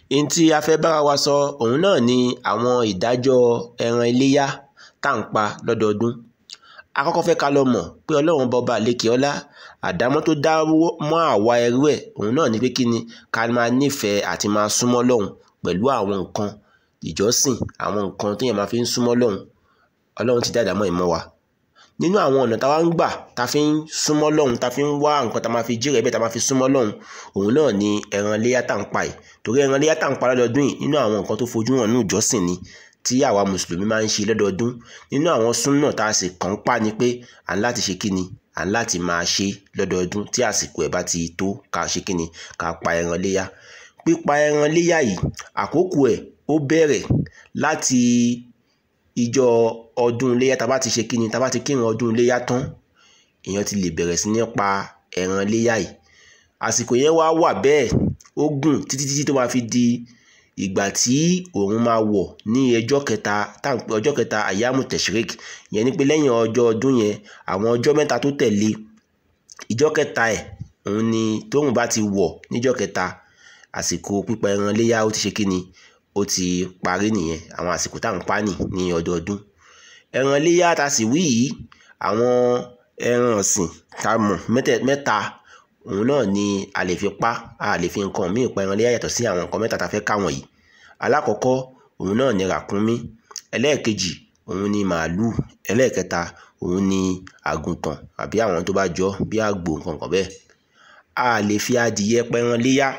n tí a fẹ́ bára wa sọ òun náà ni àwọn ìdájọ́ ẹran iléyá tá à ń pa lọ́dọọdún akọ́kọ́ fẹ́ ká lọ mọ̀ pé ọlọ́run bọba àlekè ọlá àdámọ́ tó dá mọ́ àwa ẹrú ẹ̀ òun náà ni pé kí ni ká máa nífẹ̀ẹ́ àti máa súnmọ́ lọ́hùn pẹ̀lú àwọn nǹkan ìjọsìn àwọn nǹkan téèyàn máa fi ń súnmọ́ lọ́hùn ọlọ́run ti dá àdámọ́ ìmọ̀ wa nínú àwọn ọ̀nà táwa ń gbà tá a fi ń súnmọ́ lọ́hùn tá a fi ń wá nǹkan tá a máa fi jí rẹ̀ bẹ́ẹ̀ tá a máa fi súnmọ́ lọ́hùn òun náà ni ẹran iléyá tá à ń pa yìí torí ẹran iléyá tá à ń pa lọ́dọọdún yìí nínú àwọn nǹkan tó fojú hàn ní ìjọsìn ni tí àwa mùsùlùmí máa ń ṣe lọ́dọọdún nínú àwọn súnà tá a sì kàn ń pa ni pé à ń láti ṣe kí ni à ń láti máa ṣe lọ́dọọdún tí àsìkò ẹ̀ bá ti tó ká ṣe kí ni ká pa ẹran iléyá pípa ẹran iléyá yìí àkókò ẹ̀ ó bẹ̀rẹ̀ láti ìjọ ọdún iléyá tá a bá ti ṣe kí ni tá a bá ti kírun ọdún iléyá tán èèyàn ti lè bẹ̀rẹ̀ sí ní pa ẹran iléyá yìí àsìkò yẹn wá wà bẹ́ẹ̀ ó gùn títí títí tó máa fi di ìgbà tí òun máa wọ̀ ní ọjọ́ kẹta ọjọ́ kẹta ayamu teshrik yẹn ni pé lẹ́yìn ọjọ́ ọdún yẹn àwọn ọjọ́ mẹ́ta tó tẹ̀lé ìjọ́ kẹta ẹ̀ òun ni tóun bá ti wọ̀ níjọ́ kẹta àsìkò pípa ẹran iléyá ó ti ṣe kí ni ó ti parí nìyẹn àwọn àsìkò tá à ń pa nì ní ọdọọdún ẹran iléyá tá a sì wí yìí àwọn ẹran ọ̀sìn tá a mọ̀ mẹ́ta òun náà ni a lè fi pa a lè fi nǹkan míì pa ẹran iléyá yàtọ̀ sí àwọn nǹkan mẹ́ta tá a fẹ́ káwọn yìí alákọ̀ọ́kọ́ òun náà ni ràkúnmí ẹlẹ́ẹ̀kejì òun ni màálùú ẹlẹ́ẹ̀kẹta òun ni àgùntàn àbí àwọn tó bá jọ bí àgbò nǹkan bẹ́ẹ̀ a lè fi adìyẹ pẹran léyá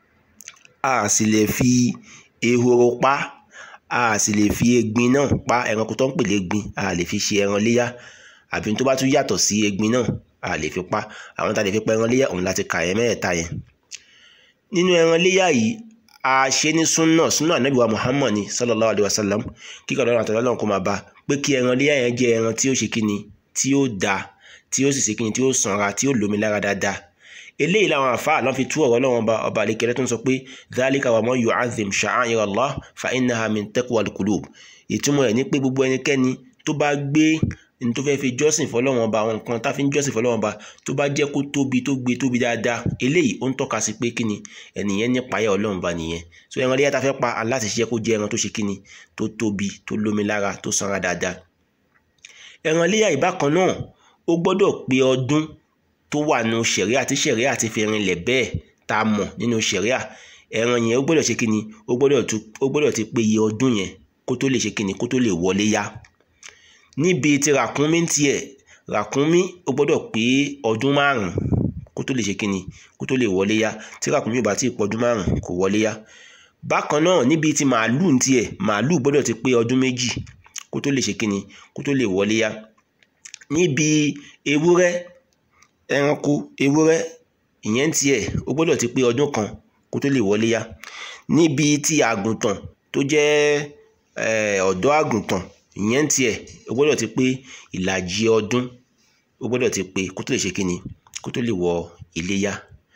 a sì lè fi ehoro pa a sì lè fi egbin náà pa ẹranko tó ń pèlè egbin a lè fi ṣe ẹran léyá àbí tó bá tún yàtọ̀ sí egbin náà a lè fi pa àwọn tá a lè fi pa ẹran léyá òun láti kà yẹn mẹ́ẹ̀ẹ́ta yẹn nínú ẹran léyá yìí a ṣe ní súnà súnà ànábì wa muhammad ni sallallahu alayhi wa sallam kíkọ́ lọ́rùn àtàlọ́ lọ́rùn kó máa bá pé kí ẹran léyà yẹn jẹ́ ẹran tí ó ṣe kíni tí ó da tí ó sì ṣe kíni tí ó sanra tí ó lómi lára dáadáa eléyìí làwọn àfáà lọ́n fi tú ọ̀rọ̀ lọ́wọ́n ọba ọba àlekẹ́lẹ́ tó ń sọ pé dhalika wa man yu'azzim sha'a'ira Allah fa innaha min taqwal qulub ìtumọ̀ ẹ̀ ní pé gbogbo ẹnikẹ́ni tó bá gbé ní tó fẹ́ẹ́ fi jọ́sìn fọlọ́wọ́n ọba àwọn nǹkan tá fi ń jọ́sìn fọlọ́wọ́n ọba tó bá jẹ́ kó tóbi tó gbé tóbi dáadáa eléyìí ó ń tọ́ka sí pé kíni ẹnìyẹn ní payá ọlọ́run ba nìyẹn so ẹran léyà tá fẹ́ pa aláti ṣiṣẹ́ kó jẹ́ ẹran tó ṣe kíni tó tóbi tó lómi lára tó sanra dáadáa ẹran léyà ìbákan náà ó gbọ́dọ̀ pé ọdún tó wà nínú ṣẹ̀ríà tí ṣẹ̀ríà ti fi rinlẹ̀ bẹ́ẹ̀ tá a mọ̀ nínú ṣẹ̀ríà ẹran yẹn ó gbọ́dọ̀ ṣe kíni ó gbọ́dọ̀ ti pé iye ọdún yẹn kó tó lè ṣe kíni kó tó lè wọlé yá níbi tí ràkúnmí tiẹ̀ ràkúnmí ó gbọ́dọ̀ pé ọdún márùn kó tó lè ṣe kíni kó tó lè wọlé yá tí ràkúnmí ò bá tí ì pọ̀dún márùn kò wọlé yá bákan náà níbi tí màálù tiẹ̀ màálù gbọ́dọ̀ ti pé ọdún méjì kó tó lè ṣe kíni kó tó lè wọlé yá níbi ewúrẹ́ ẹranko ewúrẹ́ ìyẹn tiẹ̀ ó gbọ́dọ̀ ti pé ọdún kan kó tó lè wọlé yá níbi tí àgùntàn tó jẹ́ ọ̀dọ́ àgùntàn ìyẹn tiẹ̀ ó gbọ́dọ̀ ti pé ìlàjì ọdún ó gbọ́dọ̀ ti pé kó tó lè ṣe kíni kó tó lè wọ iléyá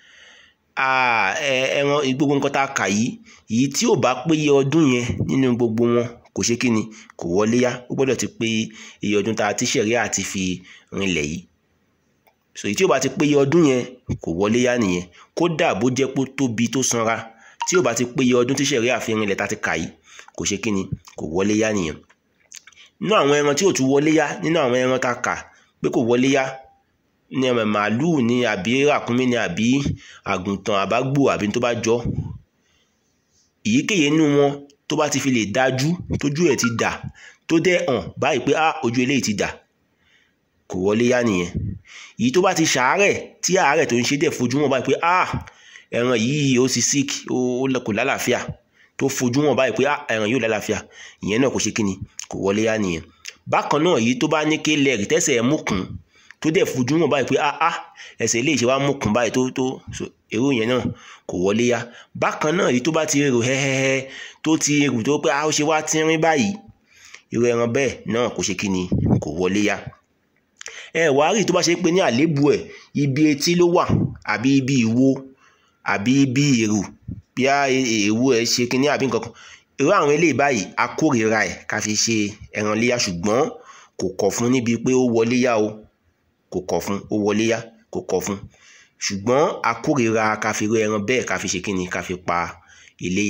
ẹran gbogbo nǹkan tá a kà yìí yìí tí ò bá pé iye ọdún yẹn nínú gbogbo wọn kò ṣe kíni kò wọlé yá ó gbọ́dọ̀ ti pé iye ọdún tá a ti ṣẹ̀rí àti fi rinlẹ̀ yìí so èyí tí ò bá ti pé iye ọdún yẹn kò wọlé yá nìyẹn kódà bó jẹ́ pé tóbi tó sanra tí ò bá ti pé iye ọdún tí ṣẹ̀rí àfi rinlẹ̀ tá a ti kà yìí kò ṣe kíni kò wọlé yá nìyẹn nínú àwọn ẹran tí ò tún wọlé yá nínú àwọn ẹran tá a kà pé kò wọlé yá ní ọmọ màálùú ni àbí ràkúnmí ni àbí àgùntàn àbágbò àbí tó bá jọ èyíkéyìí nínú wọn tó bá ti fi lè dájú tójú ẹ̀ ti dà tó dẹ̀ hàn báyìí pé ah ojú eléyìí ti dà kò wọlé yá nìyẹn èyí tó bá ti ṣàárẹ̀ tí àárẹ̀ tó ń ṣe dẹ̀ fojú wọn báyìí pé ah ẹran yìí ó ti sick ó kò lálàáfíà tó fojú wọn báyìí pé ah ẹran yóò lálàáfíà ìyẹn náà kò ṣe kíni kò wọlé yá nìyẹn bákan náà èyí tó bá ní ké lẹ́rìí tẹ́sẹ̀ ẹ̀ múkùn tó dẹ̀ fojú wọn báyìí pé ah ah ẹsẹ̀ ilé ìṣe wa múkùn báyìí tó tó èrò yẹn náà kò wọlé yá bákan náà èyí tó bá ti rò hẹ́hẹ́hẹ́ tó ti rò tó pé ah ó ṣe wá tínrín báyìí irú ẹran bẹ́ẹ̀ náà kò ṣe kíni kò wọlé yá ẹ wàá rí tó bá ṣe pé ní àléébù ẹ̀ ibi etí ló wà àbí ibi ìwo àbí ibi èrò bí a èèwù ẹ̀ ṣe kíní àbí nǹkan kan irú àwọn eléyìí báyìí a kórìíra ẹ̀ ká fi ṣe ẹran léyà ṣùgbọ́n kò kọ̀ fún níbi pé ó wọlé yá o kò kọ̀ fún ó wọlé yá kò kọ̀ fún ṣùgbọ́n a kórìíra ká fi rú ẹran bẹ́ẹ̀ ká fi ṣe kíni ká fi pa iléyá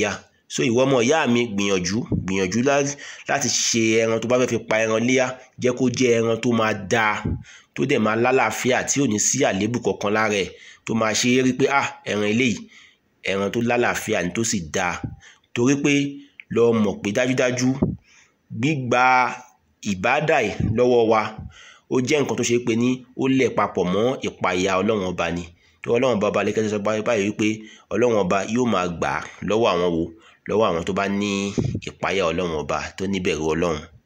so ìwọ ọmọ ìyá mi gbìyànjú gbìyànjú láti ṣe ẹran tó bá fẹ́ fi pa ẹran léyà jẹ́ kó jẹ́ ẹran tó máa dáa tó dẹ̀ máa lálàáfíà tí ò ní sí àléébù kankan lára ẹ̀ tó máa ṣe é rí pé ah ẹran eléyìí ẹran tó lálàáfíà ni tó sì dáa torí pé lọ mọ̀ pé dájúdájú gbígba ìbádà lọ́wọ́ wa ó jẹ́ nǹkan tó ṣe pé ní ó lẹ̀ papọ̀ mọ́ ìpayà ọlọ́run ọba ni tí ọlọ́run ọba ọba lẹ́kẹ́sẹ̀ sọ báyìí wípé ọlọ́run ọba yóò máa gbà lọ́wọ́ àwọn wo lọ́wọ́ àwọn tó bá ní ìpayà ọlọ́run ọba tó níbẹ̀rù ọlọ́run